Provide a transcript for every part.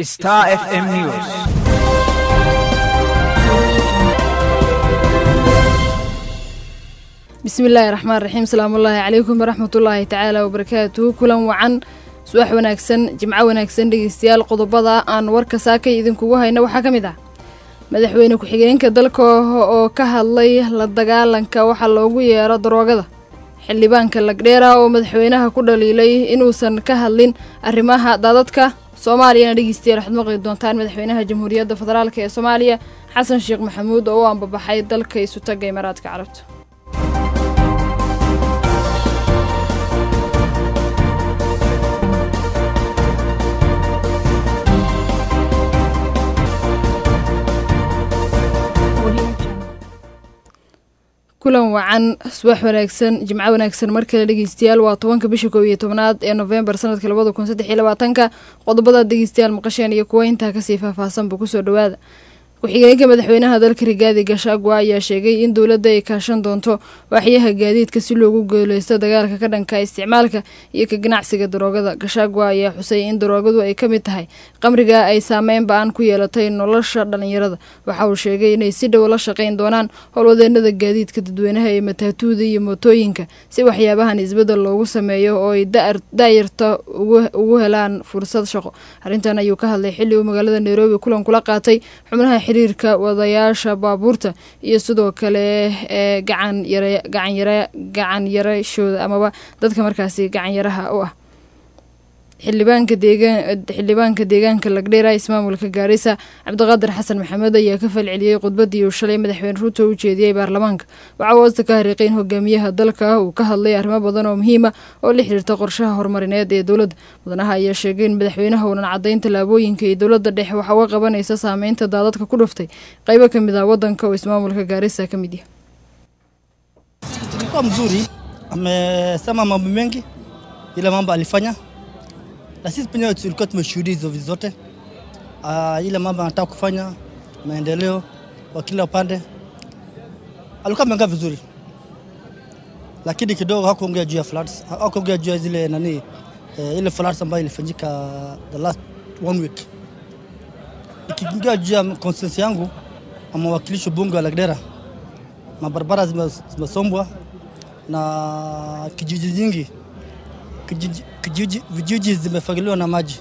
Star FM News. bismillaahi raxmaan raxiim salaamullaahi calaykum waraxmatullaahi tacaala wabarakaatuhu kulan wacan subax wanaagsan jimco wanaagsan dhegeystayaal qodobada aan warka saakay idinkugu hayna waxaa ka mid ah madaxweyne ku-xigeenka dalka oo ka hadlay la dagaalanka waxa loogu yeero daroogada xildhibaanka lagdheera oo madaxweynaha ku dhaliilay inuusan ka hadlin arrimaha daadadka soomaaliyana dhegeystayaal waxaad maqli doontaan madaxweynaha jamhuuriyadda federaalk ee soomaaliya xasan sheekh maxamuud oo u ambabaxay dalka isutaga imaaraadka carabta kulan wacan subax wanaagsan jimco wanaagsan mar kale dhegeystayaal waa tobanka bisha koob iyo tobnaad ee nofembar sanadka labada kun saddex iyo labaatanka qodobada dhegeystayaal maqasheen iyo kuwa intaa kasii faahfaahsanba kusoo dhawaada ku-xigeenka madaxweynaha dalka rigaadi gashagwa ayaa sheegay in dowladda ay kaashan doonto waaxyaha gaadiidka si loogu gooleysto dagaalka ka dhanka isticmaalka iyo ka ganacsiga daroogada gashagwa ayaa xusay in daroogadu ay ka mid tahay qamriga ay saameyn ba-an ku yeelatay nolosha dhalinyarada waxa uu sheegay inay si dhow la shaqayn doonaan howlwadeenada gaadiidka dadweynaha ee mataatuuda iyo mootooyinka si waxyaabahan isbedel loogu sameeyo oo ay daayarta ugu helaan fursad shaqo arrintan ayuu ka hadlay xilli uu magaalada nairobi kulan kula qaatay xubnaha xiriirka wadayaasha baabuurta iyo sidoo kale ee gacan yara gacan yara gacan yarashooda amaba dadka markaasi gacan yaraha u ah xildhibaanka deegaan xildhibaanka deegaanka lagdheera ismaamulka gaarisa cabdiqaadir xasan maxamed ayaa ka falceliyey khudbadii uu shalay madaxweyne ruuto u jeediyey baarlamaanka waxaa hoosta ka hariiqay in hogaamiyaha dalka uu ka hadlay arrimo badan oo muhiima oo la xiriirta qorshaha horumarineed ee dowladda mudanaha ayaa sheegay in madaxweynaha uunan caddayn tallaabooyinka iyo dowladda dhexe waxa uga qabanaysa saameynta daadadka ku dhuftay qaybo ka mid ah waddanka oo ismaamulka gaarisa ka mid yahay Ilikuwa mzuri, amesema mambo mengi, ile mambo alifanya, na sisi penyewe tulikuwa tumeshuhudia hizo vitu zote. Uh, ile mambo anataka kufanya maendeleo kwa kila upande, alikuwa ameongea vizuri, lakini kidogo hakuongea juu ya floods, hakuongea juu ya zile nani, eh, ile floods ambayo ilifanyika the last one week. Ikiingia juu ya consensus yangu ama wakilishi bunge wa Lagdera, mabarabara zime- zimesombwa na kijiji nyingi kijiji, kijiji, vijiji zimefagiliwa na maji.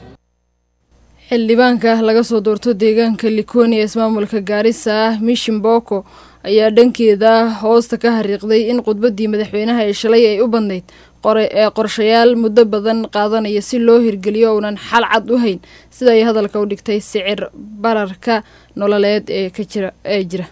xildhibaanka laga soo doorto deegaanka likoni ee ismaamulka gaarisa mishin boko ayaa dhankeeda hoosta ka hariiqday in khudbadii madaxweynaha ee shalay ay u badnayd ee qorshayaal muddo badan qaadanaya si loo hirgeliyo uunan xal cad u hayn sida ay hadalka u dhigtay sicir bararka nololeed ee ka jira ee jira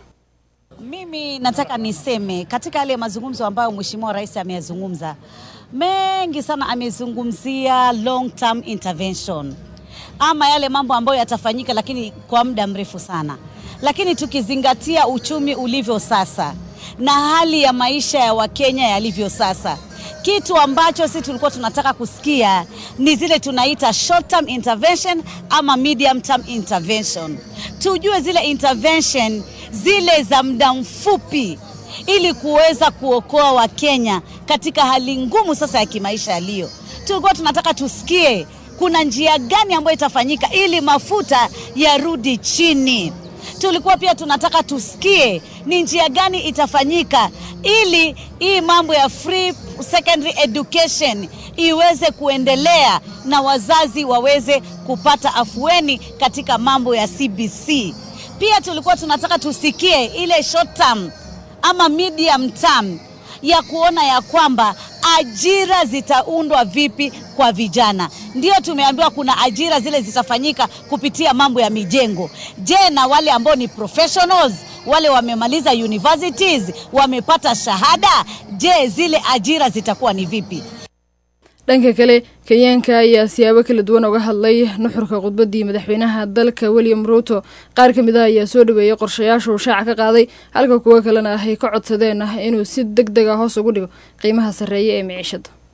Mimi nataka niseme katika yale mazungumzo ambayo Mheshimiwa Rais ameyazungumza mengi sana, amezungumzia long term intervention ama yale mambo ambayo yatafanyika, lakini kwa muda mrefu sana. Lakini tukizingatia uchumi ulivyo sasa na hali ya maisha ya Wakenya yalivyo sasa, kitu ambacho sisi tulikuwa tunataka kusikia ni zile tunaita short term intervention ama medium term intervention. Tujue zile intervention zile za muda mfupi ili kuweza kuokoa Wakenya katika hali ngumu sasa ya kimaisha yaliyo. Tulikuwa tunataka tusikie kuna njia gani ambayo itafanyika ili mafuta yarudi chini. Tulikuwa pia tunataka tusikie ni njia gani itafanyika ili hii mambo ya free secondary education iweze kuendelea na wazazi waweze kupata afueni katika mambo ya CBC. Pia tulikuwa tunataka tusikie ile short term ama medium term ya kuona ya kwamba ajira zitaundwa vipi kwa vijana. Ndio tumeambiwa kuna ajira zile zitafanyika kupitia mambo ya mijengo. Je, na wale ambao ni professionals wale wamemaliza universities wamepata shahada, je, zile ajira zitakuwa ni vipi? dhanka kale kenyaanka ayaa siyaabo kala duwan uga hadlay nuxurka khudbadii madaxweynaha dalka william ruuto qaar ka mid ah ayaa soo dhaweeyey qorshayaasha uu shaaca ka qaaday halka kuwo kalena ay ka codsadeen ah inuu si deg deg ah hoos ugu dhigo qiimaha sarreeya ee miciishada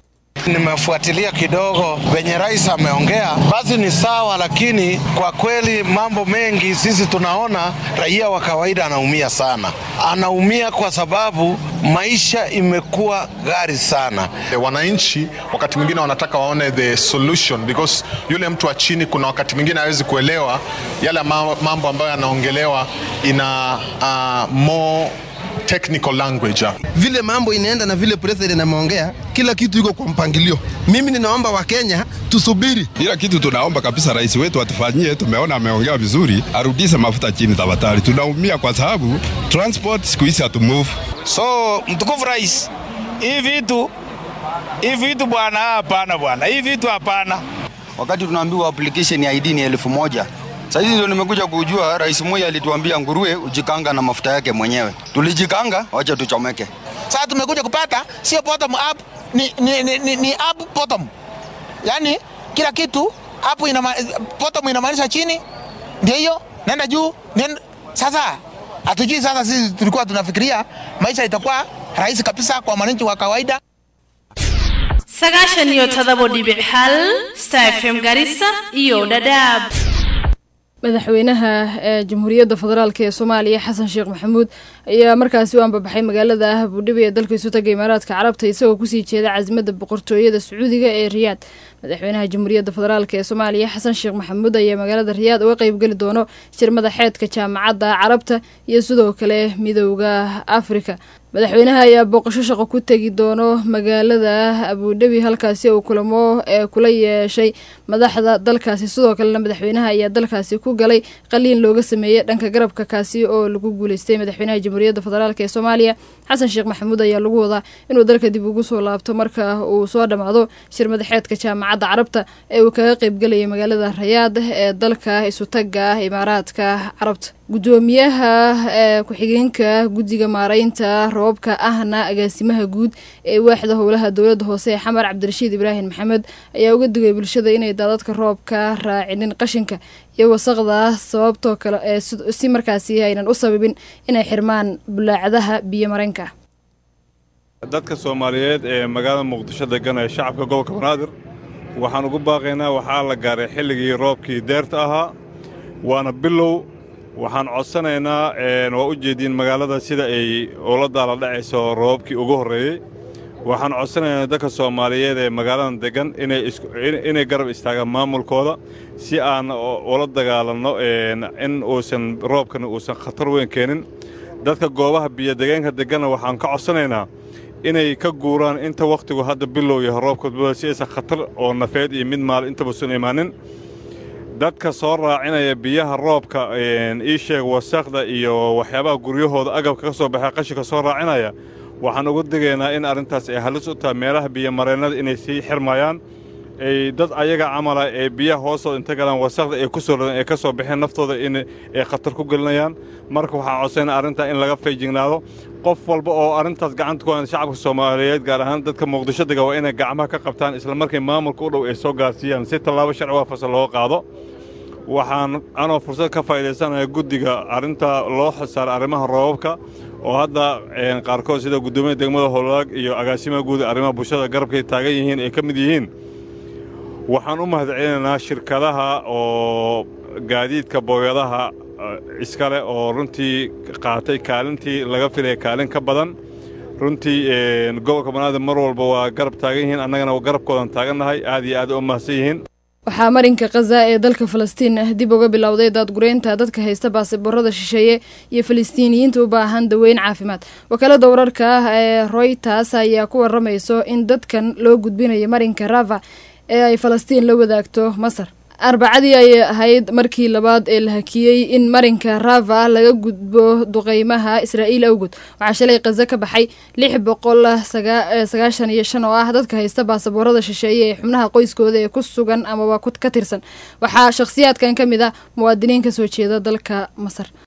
Nimefuatilia kidogo venye rais ameongea, basi ni sawa, lakini kwa kweli mambo mengi sisi tunaona raia wa kawaida anaumia sana, anaumia kwa sababu maisha imekuwa ghali sana. E, wananchi wakati mwingine wanataka waone the solution because yule mtu wa chini kuna wakati mwingine hawezi kuelewa yale mambo ambayo yanaongelewa ina uh, more technical language. Vile mambo inaenda na vile president ameongea, kila kitu iko kwa mpangilio. Mimi ninaomba Wakenya tusubiri. Ila kitu tunaomba kabisa rais wetu atufanyie, tumeona ameongea vizuri, arudishe mafuta chini tafadhali. Tunaumia kwa sababu transport siku hizi hatumove. So mtukufu rais, hii vitu hii vitu bwana, hapana bwana, hii vitu hapana. Wakati tunaambiwa application ya ID ni elfu moja sasa hizi ndio nimekuja kujua, rais mmoja alituambia nguruwe ujikanga na mafuta yake mwenyewe. Tulijikanga, wacha tuchomeke. Sasa tumekuja kupata sio bottom up, ni, ni, ni, ni, ni up bottom, yaani kila kitu up inama, bottom inamaanisha chini, ndio hiyo nenda juu nenda. Sasa hatujui sasa, sisi tulikuwa tunafikiria maisha itakuwa rahisi kabisa kwa mwananchi wa kawaida. sagaashan iyo todobo dhibic hal star fm garissa iyo dhadhaab madaxweynaha ee jamhuuriyadda federaalk ee soomaaliya xasan sheekh maxamuud ayaa markaasi u ambabaxay magaalada abuudhabi ee dalka isu taga imaaraadka carabta isagoo kusii jeeda casimada boqortooyada sacuudiga ee riyaad madaxweynaha jamhuuriyadda federaalk ee soomaaliya xasan sheekh maxamuud ayaa magaalada riyaad uga qeybgeli doono shir madaxeedka jaamacadda carabta iyo sidoo kale midowda afrika madaxweynaha ayaa booqasho shaqo ku tegi doono magaalada abuudhabi halkaasi uu kulamo ee kula yeeshay madaxda dalkaasi sidoo kalena madaxweynaha ayaa dalkaasi ku galay qaliin looga sameeyey dhanka garabka kaasi oo lagu guuleystay madaxweynaha jamhuuriyadda federaalk ee soomaaliya xasan sheekh maxamuud ayaa lagu wadaa inuu dalka dib ugu soo laabto marka uu soo dhammaado shir madaxeedka jaamacadda carabta ee uu kaga qeybgalayay magaalada rayaad ee dalka isutaga imaaraadka carabta guddoomiyaha ee ku-xigeenka guddiga maareynta roobka ahna agaasimaha guud ee waaxda howlaha dowladda hoose ee xamar cabdirashiid ibraahim maxamed ayaa uga digay bulshada inay daadadka roobka raacinin qashinka iyo wasaqda sababtoo kale ee si markaasi aynan u sababin inay xirmaan bulaacadaha biyo mareenka dadka soomaaliyeed ee magaalada muqdisho degan ee shacabka gobolka banaadir waxaan ugu baaqaynaa waxaa la gaaray xilligii roobkii deerta ahaa waana bilow waxaan codsanaynaa waa u jeediin magaalada sida ay ula daala dhacayso roobabkii ugu horreeyey waxaan codsanaynaa dadka soomaaliyeed ee magaaladan deggan inay garab istaagaan maamulkooda si aan ula dagaalanno in uusan roobkani uusan khatar weyn keenin dadka goobaha biyodegeenka degganna waxaan ka codsanaynaa inay ka guuraan inta wakhtigu hadda bilow yahay roobka si aysan khatar oo nafeed iyo mid maal intabusan imaanin dadka soo raacinaya biyaha roobka ii sheeg wasaqda iyo waxyaabaha guryahooda agabka ka soo baxay qashinka soo raacinaya waxaan uga digaynaa in arrintaas ay halis u tahay meelaha biyomareennada inay sii xirmayaan ay dad ayaga camala ee biyaha hoostooda inta galaan wasaqda ay ku soo radeen ay ka soo baxeen naftooda in ay khatar ku gelinayaan marka waxaan codsaynaa arrintaa in laga feejignaado qof walba oo arrintaas gacanta ku haya shacabka soomaaliyeed gaar ahaan dadka muqdisho dega waa inay gacmaha ka qabtaan isla markay maamulka u dhow ay soo gaarsiiyaan si tallaabo sharci waafasa looga qaado waxaan anoo fursad ka faa'iidaysanaya guddiga arrinta loo xilsaaray arrimaha roobabka oo hadda qaarkood sida guddoomiya degmada howlaag iyo agaasimaha guud ee arrimaha bulshada garabkay taagan yihiin ay ka mid yihiin waxaan u mahadcelinaynaa shirkadaha oo gaadiidka booyadaha iskale oo runtii qaatay kaalintii laga filaya kaalin ka badan runtii gobolka banaadir mar walba waa garab taagan yihiin annagana garabkoodan taagannahay aad iyo aad u mahadsan yihiin waxaa marinka khaza ee dalka falastiin dib uga bilowday daadgureynta dadka haysta baasiboorada shisheeye iyo falastiiniyiinta u baahan daweyn caafimaad wakaalada wararka ah ee royters ayaa ku waramayso in dadkan loo gudbinayo marinka rava ee ay falastiin la wadaagto masar arbacadii ayay ahayd markii labaad ee la hakiyey in marinka rava laga gudbo duqeymaha israa'iil awgood waxaa shalay khaza ka baxay lix boqol sagaashan iyo shan oo ah dadka haysta baasaboorada shisheeye ee xubnaha qoyskooda ee ku sugan amaba ka tirsan waxaa shakhsiyaadkan ka mid ah muwaadiniin ka soo jeeda dalka masar